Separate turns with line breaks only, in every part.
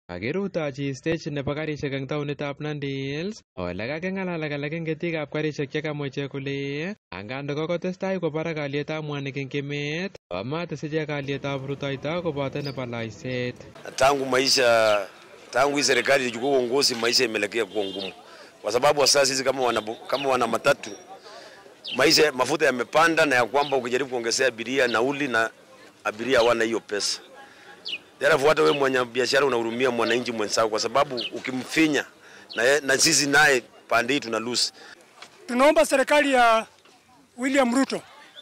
Kakirutochi stage nebo karishek eng taonitab Nandi Hills ole kaking'alal alak eng ketikab karishek chekamwa ichek kole anganda kokotestai kwo barak alyetab mwanik eng emet komates ichek alyetab rutoito koboto nebo loiset.
Tangu maisha tangu hii serikali ichukue uongozi, maisha imeelekea kuwa ngumu, kwa sababu sasa sisi kama wana, kama wana matatu maisha mafuta yamepanda, na ya kwamba ukijaribu kuongezea abiria nauli na abiria hawana hiyo pesa. Therefore hata wewe mwenye biashara unahurumia mwananchi mwenzako, kwa sababu ukimfinya na, ye- na sisi naye pande hii tuna lose.
Tunaomba serikali ya William Ruto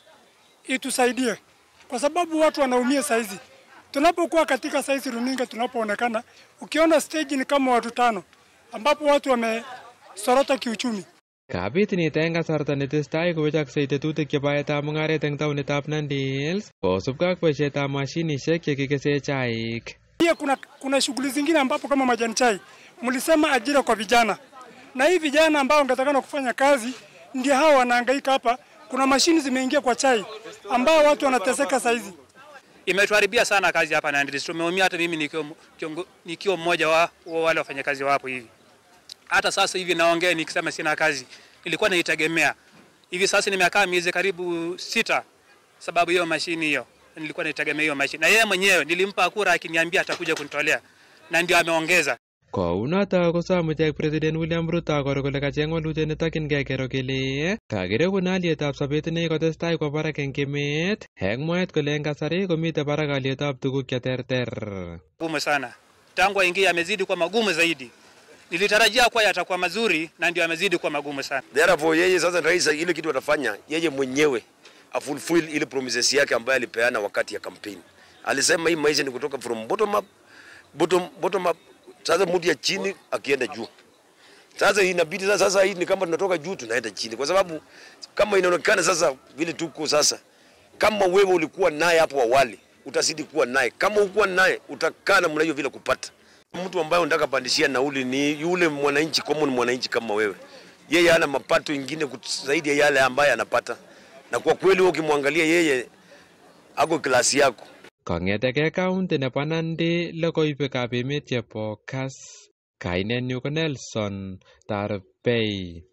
itusaidie kwa sababu watu wanaumia saizi. Tunapokuwa katika saizi runinga, tunapoonekana, ukiona stage ni kama watu tano, ambapo watu wamesorota kiuchumi.
Kabit nito eng kasarta netestai kowechoksei tetutik chebo baetab mung'aret eng taonitab Nandi Hills kosubkei ak boisietab mashinishek chekikese chaik.
Pia kuna, kuna shughuli zingine ambapo kama majani chai mlisema ajira kwa vijana, na hii vijana ambao wangetakana kufanya kazi ndio hao wanahangaika hapa. Kuna mashini zimeingia kwa chai ambao watu wanateseka saizi.
imetuharibia sana kazi hapa Nandi Hills. Tumeumia hata mimi nikiwa, kiongo- nikiwa mmoja wa, wa wale wafanyakazi wa hapo hivi. Hata sasa hivi naongea nikisema sina kazi, nilikuwa naitegemea hivi sasa. Nimekaa miezi karibu sita sababu hiyo mashini hiyo, nilikuwa naitegemea hiyo mashini, na yeye mwenyewe nilimpa kura akiniambia atakuja kunitolea, na ndio ameongeza.
Kounoto kosom ichek President William Ruto koro kole kacheng walutiet netokyingei kero kele kakirekun alyetab sobet nekikotestai kwo barak eng emet eng mwaet kole eng kasari komitei barak alyetab tuguk cheterter.
Gumu sana tangu aingie, amezidi kuwa magumu zaidi. Nilitarajia kuwa yatakuwa mazuri, na ndio amezidi kuwa magumu sana.
Therefore yeye sasa rais ile kitu atafanya yeye mwenyewe afulfill ile promises yake ambayo alipeana wakati ya campaign. Alisema hii maisha ni kutoka from bottom up, bottom, bottom up. Sasa mtu ya chini akienda juu. Sasa inabidi sasa, sasa hii ni kama tunatoka juu tunaenda chini, kwa sababu kama inaonekana sasa vile tuko sasa, kama wewe ulikuwa naye hapo awali utazidi kuwa naye, kama ukuwa naye utakaa namna hiyo vile kupata mtu ambaye unataka pandishia nauli ni yule mwananchi common mwananchi kama wewe. Yeye hana mapato ingine kut- zaidi ya yale ambaye anapata, na kwa kweli wewe ukimwangalia yeye ako klasi yako.
Kong'etegei kaunti nebo Nandi logoiwekab emet chebo Kas. Kainenyu ko Nelson Tarbei.